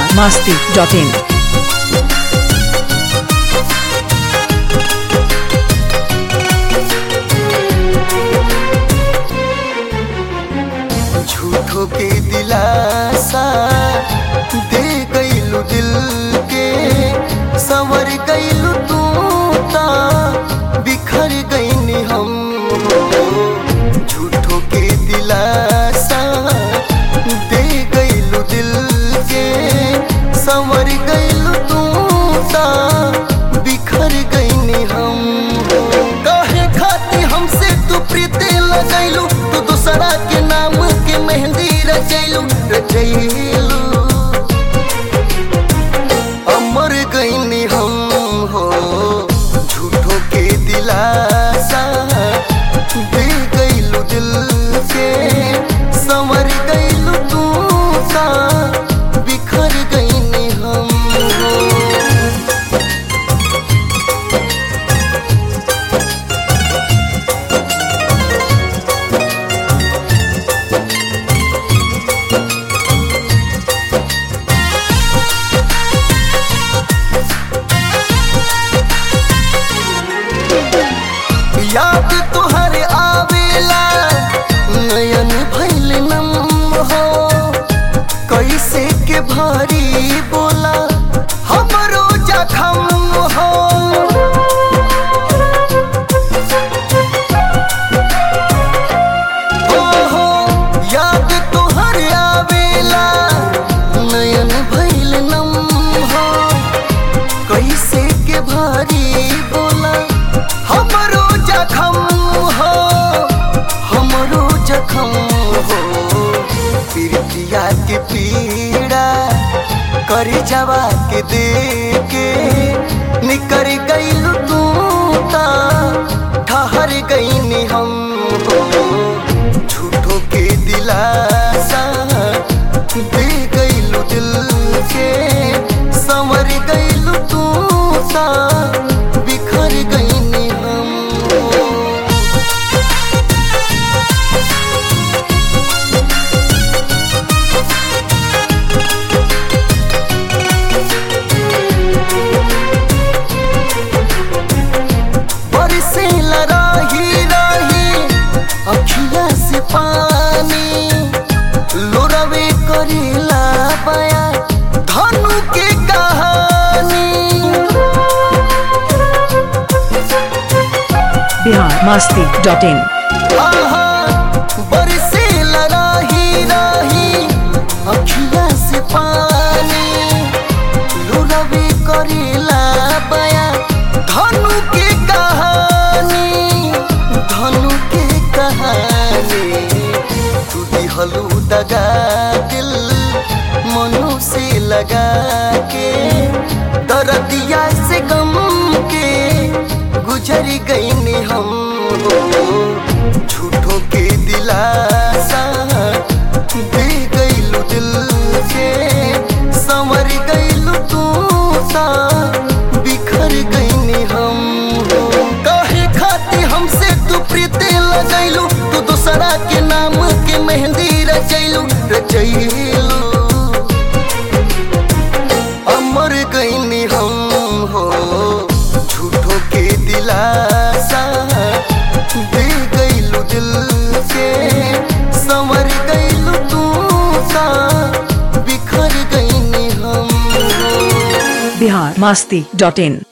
masti.in. झूठो के दिलासा दे गईलू दिल के संवर गईलू तू ता बिखर गईनी हम झूठो के दिलासा दे गईलू दिल के संवर गईलू तू ता बिखर गईनी हम काहे खाती हमसे तू प्रीति लगैलू तू दूसरा के नाम के मेहंदी रचैलू रचैलू अमर गईनी हम हो झूठो के दिलासा दे गईलू दिल के संवर गईलू तू सा बिखर गईनी हम हो याद तुहर आवेला नयन भैल नम हो कैसे के भारी बोला हमरो जखम हो हो हो याद तुहर आवेला नयन भैल नम हो कैसे के भारी बोला हमरो जखम हो हमरो जखम हो प्रीतिया के पीड़ा कर जवा के दे के निकर गईलू तू ता ठहर गईनी हम हो झूठो के दिलासा दे गईलू दिल के संवर गईलू तू सा बिखर गईनी हम हो बरसे लराही राही अखिया से पानी लोरवे करेला बया धनु के कहानी Bihar masti.in. आहा बरसे लराही राही अखिया से पानी लोरवे करेला बया धनु के कहानी धनु के कहानी तू दिहलू दगा दिल मनु से लगा के दर्दिया से गम के गुजर गईनी हम हो झूठो के दिलासा दे गईलू दिल के संवर गईलू तू सा बिखर गईनी हम हो काहे खाती हमसे तू प्रीति लगैलू तू दूसरा के नाम के मेहंदी रचैलू रचैलू अमर गईनी हम हो झूठो के दिलासा दे गईलू दिल के संवर गईलू तू सा बिखर गईनी हम हो Bihar masti.in.